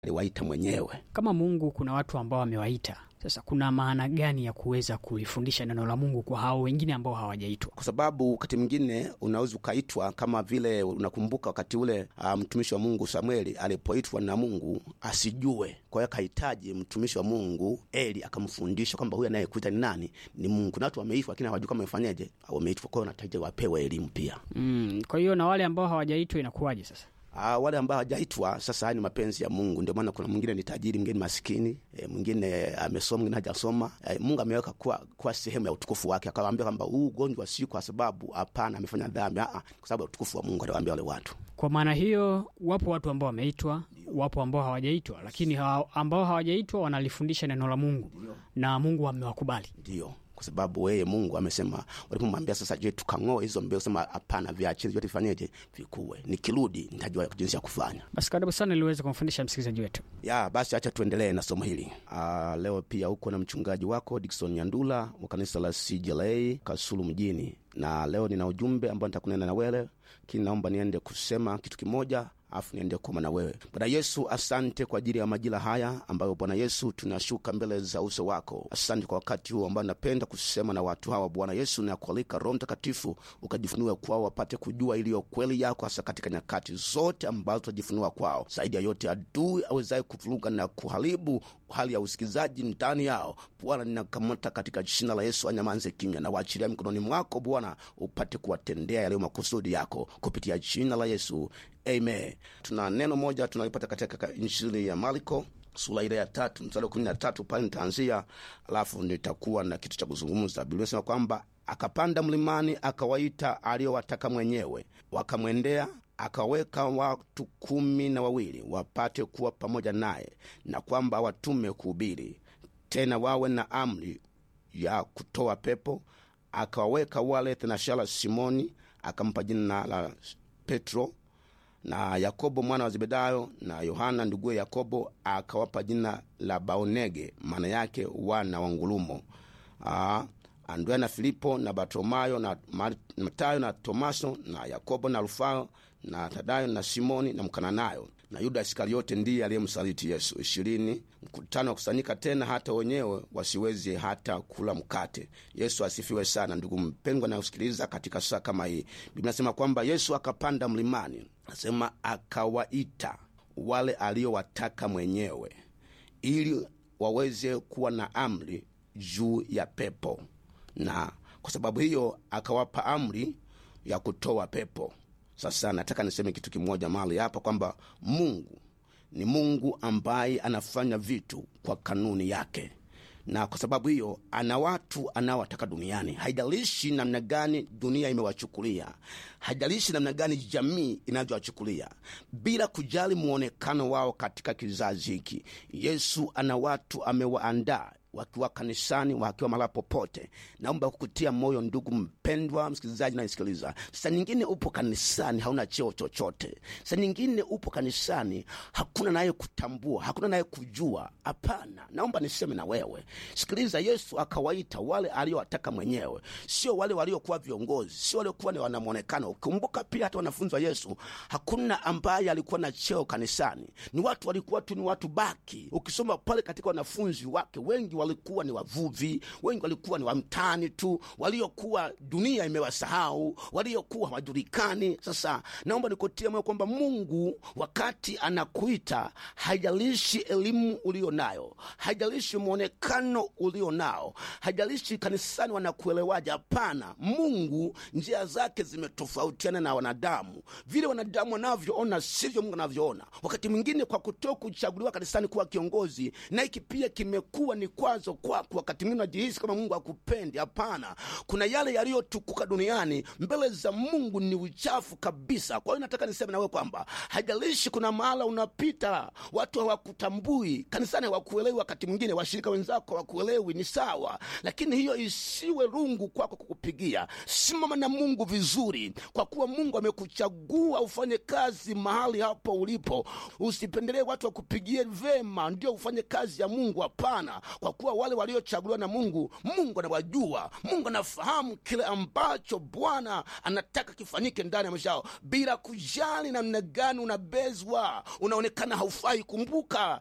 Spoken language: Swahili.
aliwaita mwenyewe. Kama Mungu kuna watu ambao amewaita, sasa kuna maana gani ya kuweza kulifundisha neno la Mungu kwa hao wengine ambao hawajaitwa? kwa sababu wakati mwingine unaweza ukaitwa kama vile unakumbuka wakati ule uh, mtumishi wa Mungu Samueli alipoitwa na Mungu asijue. Kwa hiyo akahitaji mtumishi wa Mungu Eli akamfundisha kwamba huyu anayekuita ni nani? Ni Mungu. Na watu wameitwa, lakini hawajui kama wamefanyaje, wameitwa. Kwa hiyo wanahitaji wapewe elimu pia. Mm, kwa hiyo na wale ambao hawajaitwa inakuwaje sasa? Ah, wale ambao hawajaitwa sasa, haya ni mapenzi ya Mungu. Ndio maana kuna mwingine ni tajiri, mwingine masikini, e, mwingine amesoma, mwingine hajasoma. E, Mungu ameweka kuwa, kuwa sehemu ya utukufu wake, akawaambia kwamba huu ugonjwa si kwa sababu hapana amefanya dhambi, ah, kwa sababu ya utukufu wa Mungu. Aliwaambia wale watu Kwa maana hiyo, wapo watu ambao wameitwa, wapo ambao hawajaitwa, lakini hawa, ambao hawajaitwa wanalifundisha neno la Mungu na Mungu amewakubali. ndio kwa sababu yeye Mungu amesema, walipomwambia sasa, je, tukang'oe hizo mbegu? Sema hapana, viacheni vyote, vifanyeje? Vikuwe, nikirudi nitajua jinsi ya kufanya. Basi karibu sana ili uweze kumfundisha msikilizaji wetu. ya basi acha tuendelee na somo hili. Aa, leo pia uko na mchungaji wako Dickson Nyandula wa kanisa la CJLA Kasulu mjini, na leo nina ujumbe ambao nitakunena na wewe, lakini naomba niende kusema kitu kimoja afu niende kuoma na wewe. Bwana Yesu, asante kwa ajili ya majira haya ambayo Bwana Yesu tunashuka mbele za uso wako. Asante kwa wakati huu ambao napenda kusema na watu hawa Bwana Yesu, na kualika Roho Mtakatifu ukajifunua kwao, wapate kujua iliyo kweli yako, hasa katika nyakati zote ambazo tutajifunua kwao. Zaidi ya yote, adui awezaye kuvuruga na kuharibu hali ya usikizaji ndani yao, Bwana ninakamata katika jina la Yesu, anyamanze kimya na waachilia mikononi mwako Bwana, upate kuwatendea yaliyo makusudi yako kupitia jina la Yesu, amen. Tuna neno moja tunalipata katika Injili ya Marko sura ile ya tatu mstari wa kumi na tatu pale nitaanzia, alafu nitakuwa na kitu cha kuzungumza. Biblia inasema kwamba akapanda mlimani akawaita aliyowataka mwenyewe, wakamwendea akaweka watu kumi na wawili wapate kuwa pamoja naye, na kwamba awatume kuhubiri, tena wawe na amri ya kutoa pepo. Akawaweka wale thenashara Simoni, akampa jina la Petro na Yakobo mwana wa Zebedayo na Yohana nduguye Yakobo akawapa jina la Baonege, maana yake wana wa ngulumo. Aa, Andrea na Filipo na Bartolomayo na Matayo na Tomaso na Yakobo na Alfayo na Tadayo na Simoni na Mkananayo na Yuda Iskariote ndiye aliyemsaliti Yesu. ishirini. Mkutano wa kusanyika tena hata wenyewe wasiweze hata kula mkate. Yesu asifiwe sana. Ndugu mpendwa nayosikiliza katika saa kama hii, Biblia nasema kwamba Yesu akapanda mlimani, nasema akawaita wale aliyowataka mwenyewe, ili waweze kuwa na amri juu ya pepo, na kwa sababu hiyo akawapa amri ya kutoa pepo. Sasa nataka niseme kitu kimoja mahali hapa kwamba Mungu ni Mungu ambaye anafanya vitu kwa kanuni yake, na kwa sababu hiyo ana watu anaowataka duniani. Haijalishi namna gani dunia imewachukulia, haijalishi namna gani jamii inavyowachukulia, bila kujali mwonekano wao katika kizazi hiki, Yesu ana watu amewaandaa wakiwa kanisani, wakiwa mahala popote. Naomba kukutia moyo ndugu mpendwa msikilizaji nanisikiliza. Saa nyingine upo kanisani hauna cheo chochote, saa nyingine upo kanisani hakuna naye kutambua, hakuna naye kujua. Hapana, naomba niseme na wewe, sikiliza. Yesu akawaita wale aliowataka mwenyewe, sio wale waliokuwa viongozi, sio waliokuwa ni wanamwonekano. Ukumbuka pia hata wanafunzi wa Yesu hakuna ambaye alikuwa na cheo kanisani, ni watu walikuwa tu ni watu baki. Ukisoma pale katika wanafunzi wake wengi walikuwa ni wavuvi, wengi walikuwa ni wamtani tu, waliokuwa dunia imewasahau, waliokuwa hawajulikani. Sasa naomba nikutie moyo kwamba Mungu wakati anakuita, haijalishi elimu ulio nayo, haijalishi mwonekano ulio nao, haijalishi kanisani wanakuelewaje. Hapana, Mungu njia zake zimetofautiana na wanadamu. Vile wanadamu wanavyoona sivyo Mungu anavyoona. Wakati mwingine kwa kutoka kuchaguliwa kanisani kuwa kiongozi, na hiki pia kimekuwa ni kwazo kwako. Wakati mwingine unajihisi kama Mungu akupendi. Hapana, kuna yale yaliyotukuka duniani mbele za Mungu ni uchafu kabisa. Kwa hiyo nataka niseme nawe kwamba haijalishi kuna mahala unapita watu hawakutambui, kanisani hawakuelewi, wakati mwingine washirika wenzako hawakuelewi, ni sawa, lakini hiyo isiwe rungu kwako kukupigia. Simama na Mungu vizuri, kwa kuwa Mungu amekuchagua ufanye kazi mahali hapo ulipo. Usipendelee watu wakupigie vema ndio ufanye kazi ya Mungu. Hapana, kwa kuwa wale waliochaguliwa na mungu mungu anawajua mungu anafahamu kile ambacho bwana anataka kifanyike ndani ya maisha yao bila kujali namna gani unabezwa unaonekana haufai kumbuka